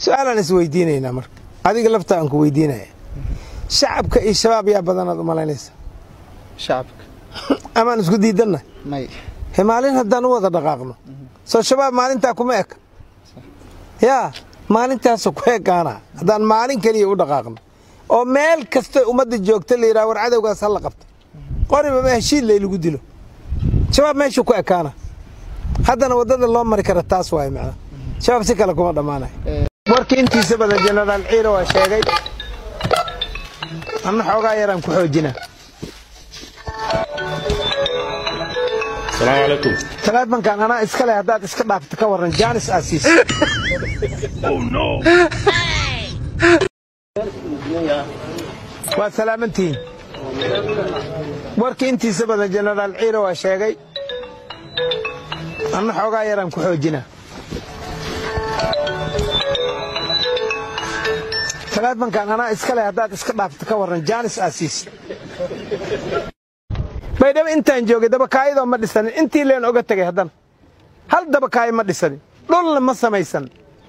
su-aalaan isweydiinaynaa marka adiga lafta aan ku weydiinaya shacabka iyo shabaab yaa badanaad u malaynaysa shacabka amaan isku diidanna may he maalin haddaan u wada dhaqaaqno soo shabaab maalintaa kuma eka yaa maalintaasu ku ekaana haddaan maalin keliya u dhaqaaqno oo meel kasta ummadda joogta la yidhaha war cadowgaas ha la qabta qoriba ma heshiid lay lagu dilo shabaab meeshuu ku ekaana haddana waddada loo mari kara taas waaye macna shabaab si kale kuma dhammaanayo warkii intiisa badan jenaraal ciiro waa sheegay anna xoogaa yaraan ku xoojinaa السلام عليكم taleefankan anaa iska leh haddaad iska dhaafto ka warran jaanis aa siisa waa salaamantihiin warkii intiisa badan jenaraal ciiro waa sheegay anna xoogaa yaraan ku xoojinaa taleefankan anaa iska leh haddaad iska dhaafto ka warran jaanis aa siisa baydhabo intaan joogay dabakaayadoo ma dhisanin intii leen oga tegay haddana hal dabakaayo ma dhisanin dhulna ma samaysan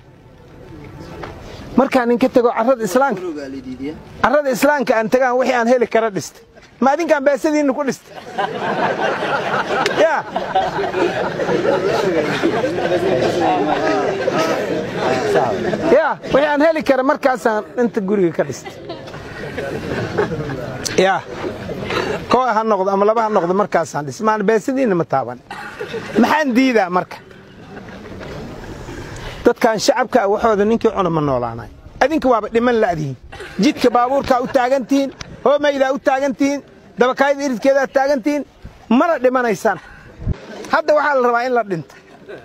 markaan ninka tego carrada islaamka carrada islaamka aan tagaan wixii aan heli kara dhistay ma adinkaan beesadiinna ku dhistay yaa yaa wixii aan heli kara markaasaan inta guriga ka dhistay yaa koo ha noqdo ama laba ha noqdo markaasaan dhis maan beesadiinna ma taaban maxaan diidaa marka dadkan shacabka ah waxooda ninkii cuna ma noolaanay adinka waaba dhiman la'dihiin jidka baabuurkaa u taagan tihiin hoomaydaa u taagan tihiin dabakaayada iridkeedaa taagan tihiin mana dhimanaysaan hadda waxaa la rabaa in la dhinto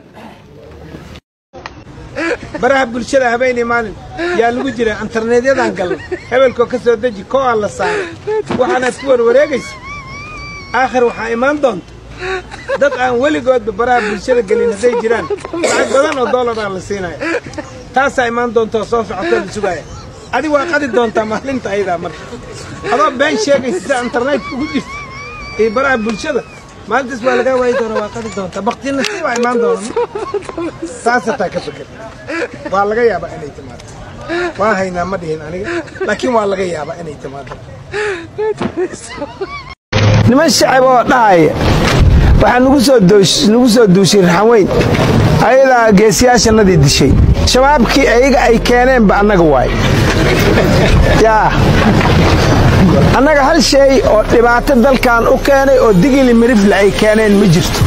baraha bulshada habeenii maalin yaa lagu jira interneedyadan galnay hebelkoo ka soo deji koo aan la saaray waxaanaad ku warwareegaysa aakhir waxaa imaan doonta dad aan weligoodba baraha bulshada gelin hadday jiraan lacag badan oo dollaraa la siinaya taasaa imaan doonta oo soo socotoo la sugaaya adig waa qadi doontaa maalinta ayadaa marka adoo been sheegaysa sida internetka ugu jirta iyo baraha bulshada maalintaas waa lagaa waayi doona waa qadi doontaa baktina si baa imaan doona saasataa ka fikir waa laga yaabaa inay timaado waa haynaa ma dhihin aniga laakiin waa laga yaabaa inay timaado niman shacab oo dhahaya waxaa nugu soo nagu soo duushay raxanweyn ayadaa geesiyaashannadii dishay shabaabkii ayaga ay keeneenba annaga waay yaa annaga hal shay oo dhibaato dalkan u keenay oo digili mirifle ay keeneen ma jirto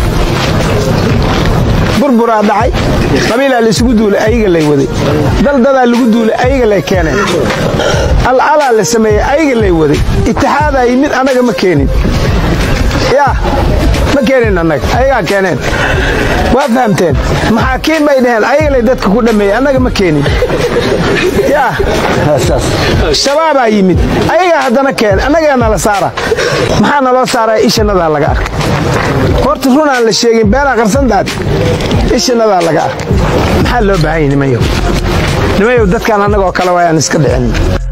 burburaa dhacay qabiilaa laysugu duulay ayaga lay waday daldadaa lagu duulay ayaga lay keeneen alcalaa la sameeyey ayaga lay waday itixaadaa yimid annaga ma keenin yaa ma keenin annaga ayagaa keeneen waa fahamteen maxaakiin bay dhaheen ayagalay dadka ku dhammeeyey annaga ma keenin yaa shabaabaa yimid ayagaa haddana keen annagaa nala saara maxaa naloo saaraya ishanadaa laga arkay horta run aan la sheegin beenaa qarsandaad ishanadaa laga arkay maxaa loo baahan yahy nimayow nimayow dadkaan annagoo kale waayaan iska dhicin